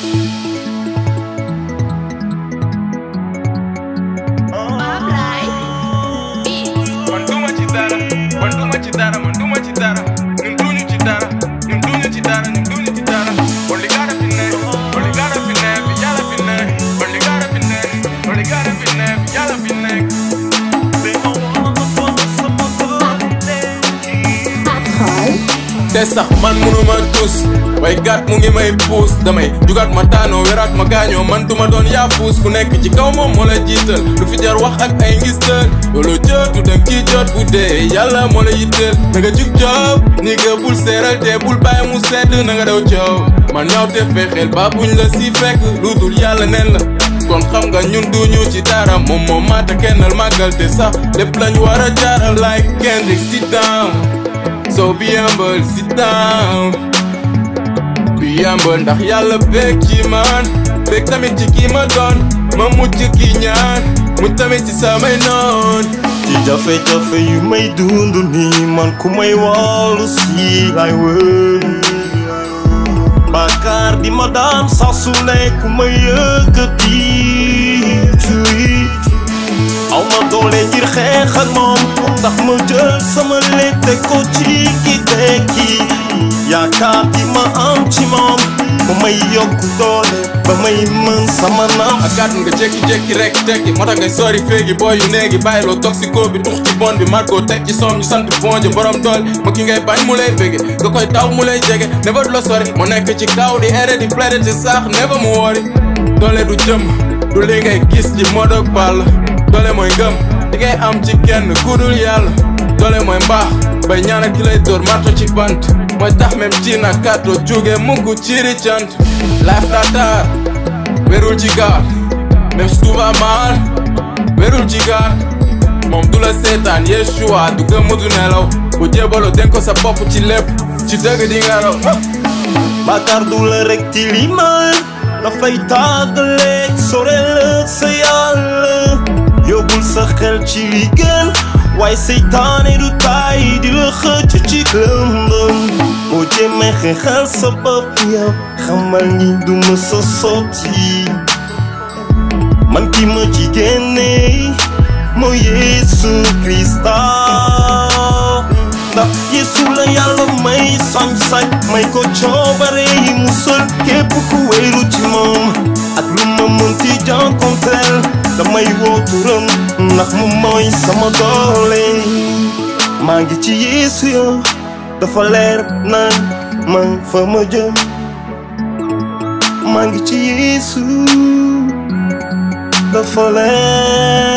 man duma ci dara man duma ci dara man duma ci dara ñun duñu ci dara ñun duñu ci dara ñun duñu ci dara only gotta fi ne only gotta fi ne fi yàlla fi ne only gotta fi ne only gotta fi ne fi yàlla fi nekk te sax man munuma tus way gat mu ngi may puus damay jugaat ma daanoo weraat ma gaañoo man duma doon yaa puus ku nekk ci kaw moom moo la jiital lu fi jar wax ak ay ngistal loolu jotu dang ci jot bu dee yàlla moo la yitteel na nga jug joob ni nga bul seeral te bul bàyyi mu sedd na nga daw coow man ñaaw te fexeel ba buñ la si fekk lu dul yàlla neen la kon xam nga ñun duñu ci dara moom moom maata kennal màggal te sax lépp lañ war a jaaral like Kendrick sit down so be humble sit down be humble ndax yàlla bég ci man bég tamit ci kii ma doon ma mucc ki ñaan mu tamit ci samay noon ci jafe-jafe yu may dund nii man ku may wàllu si lay wër Bakar di ma daan saa su ne ku may yëkkati cuy aw ma doole ngir xeex ak moom ndax ma jël sama létte ko ci ki tekki yaakaar di ma am ci moom mu may yokk doole ba may mën sama naam ak gàtt nga jékki-jékki rek tekki moo tax ngay sori féegi booy yu néegi bàyyiloo toxico bi tux ci bon bi marko teg ci soom ñu sant bonje borom dool ma ki ngay bañ mu lay bége nga koy taw mu lay jege never du la sori mu nekk ci kaw di ere di plaide ci sax never mu woori doole du jëm du li ngay gis ci modok ball doole mooy ngëm di ngay am ci kenn kudul yàlla doole mooy mbaax bay ñaanal ki lay dóor marto ci bant mooy tax même ci na kàddu jóge mukk ciri cant life data wérul ci gaal même si tout va mal wérul ci gaal moom du la seetaan Yeshua du gëm du nelaw bu jébaloo den ko sa bopp ci lépp ci dëgg di nga raw Bakar du la rek tilimal dafay tàggaleeg sorel sa yàlla yóbbul sa xel ci li gën waaye seytaane du taay di la xëcc ci lëndëm boo jéemee xeexal sa bopp yow xamal ni du ma sa sotti man ki ma ci génne mooy Yeesu Krista ndax Yeesu la yàlla may sañ-sañ may ko coobare yi musal képp ku wéeru ci moom ak lu ma mënti jànkonteel damay woo turam ndax mu mooy sama doole maa ngi ci Yeesu yo dafa leer naan man fa ma jëm maa ngi ci Yeesu dafa leer